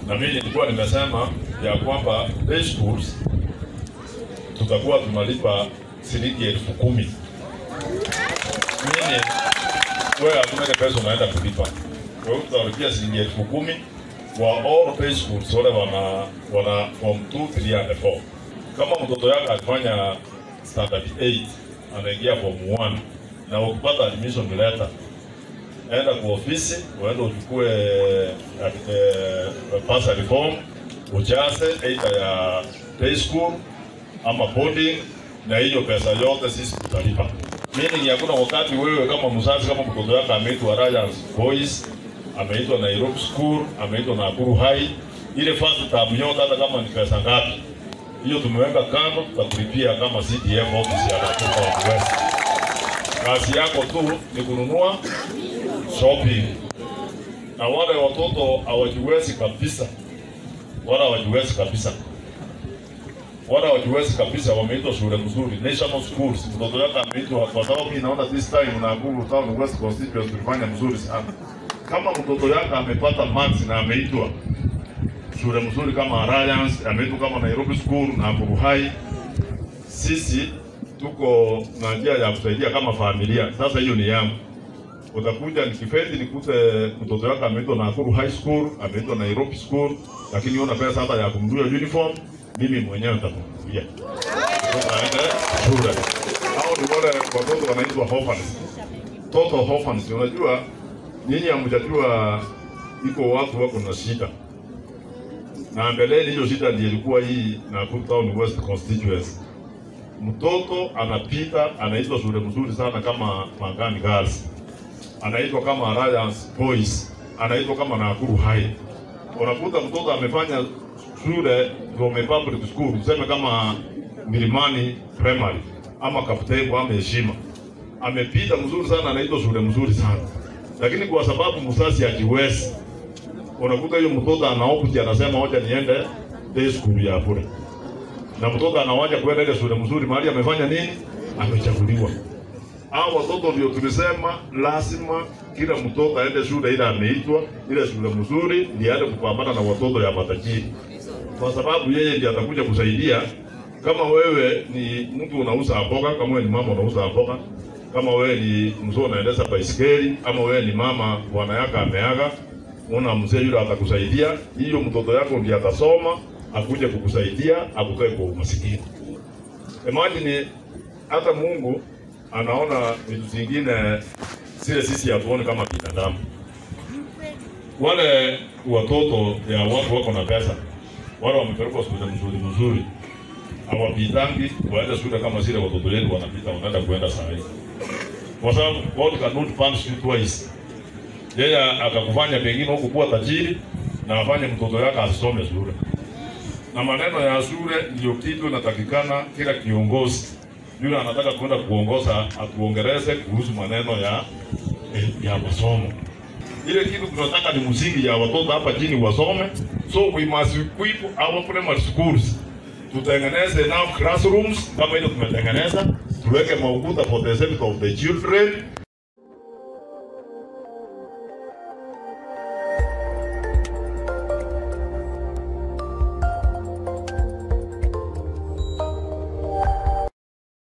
na mimi nilikuwa nimesema ya kwamba day schools tutakuwa tunalipa shilingi elfu kumi. Mimi wewe hakuna ile pesa unaenda kulipa, kwa hiyo tutalipia shilingi elfu kumi kwa all day schools wale wana wana form 2, 3 and 4. Kama mtoto yako akifanya standard 8 anaingia form 1 na ukipata admission letter enda kwa ofisi uende uchukue eh, bursary form ujaze either ya day school ama boarding, na hiyo pesa yote sisi tutalipa. Meaning hakuna wakati wewe kama mzazi, kama mtoto wako ameitwa Ryan's Boys, ameitwa Nairobi School, ameitwa Nakuru High, ile first term yote, hata kama ni pesa ngapi, hiyo tumeweka kando, tutakulipia kama CDF office ya Nakuru West. Kazi yako tu ni kununua shopping, na wale watoto hawajiwezi kabisa, wala hawajiwezi kabisa wala hawajiwezi kabisa, wameitwa shule mzuri national schools. Mtoto yako ameitwa, kwa sababu mimi naona this time Nakuru Town West constituency tulifanya mzuri sana. Kama mtoto yako amepata marks na ameitwa shule mzuri kama Alliance, ameitwa kama Nairobi School na Nakuru High, sisi tuko na njia ya kusaidia kama familia. Sasa hiyo ni yangu utakuja nikifeti nikute mtoto wako ameitwa Nakuru High School, ameitwa Nairobi School, lakini una pesa hata ya kumnunulia uniform, mimi mwenyewe nitakununulia aende shule. Hao ni wale watoto wanaitwa orphans, total orphans. Unajua nyinyi hamjajua iko watu wako na shida, na mbeleni hiyo shida ndiyo ilikuwa hii Nakuru Town West constituency. Mtoto anapita anaitwa shule mzuri sana kama Mangani Girls anaitwa kama Alliance Boys, anaitwa kama Nakuru High. Unakuta mtoto amefanya shule Gome Public School, tuseme kama Milimani Primary ama Kaptego ama Heshima, amepita mzuri sana, anaitwa shule mzuri sana, lakini kwa sababu mzazi hajiwezi, unakuta hiyo mtoto anaokuja anasema hoja niende day school ya bure, na mtoto anawaja kwenda ile shule mzuri mahali amefanya nini, amechaguliwa hao watoto ndio tulisema lazima kila mtoto aende shule ile ameitwa, ile shule mzuri, ndiye aende kupambana na watoto ya matajiri, kwa sababu yeye ndiye atakuja kusaidia. Kama wewe ni mtu unauza mboga, kama wewe ni mama unauza mboga, kama wewe ni mzee unaendesha baisikeli, ama wewe ni mama bwana yako ameaga, una mzee yule atakusaidia. Hiyo mtoto yako ndiye atasoma, akuje kukusaidia, akutoe kwa umasikini. Imagine hata Mungu anaona vitu zingine zile sisi hatuoni kama binadamu. Wale watoto ya watu wako na pesa, wale wamepelekwa shule mzuri mzuri, hawapitangi waende shule kama zile watoto wetu wanapita, wanaenda kuenda saa hii, kwa sababu God cannot punish you twice. Yeye akakufanya pengine huku kuwa tajiri na afanye mtoto yake asome shule, na maneno ya shule ndio kitu inatakikana kila kiongozi yule anataka kwenda kuongoza atuongereze kuhusu maneno ya ya masomo. Ile kitu tunataka ni msingi ya watoto hapa chini wasome, so we must equip our primary schools. Tutengeneze now classrooms kama ile tumetengeneza, tuweke maukuta for the safety of the children,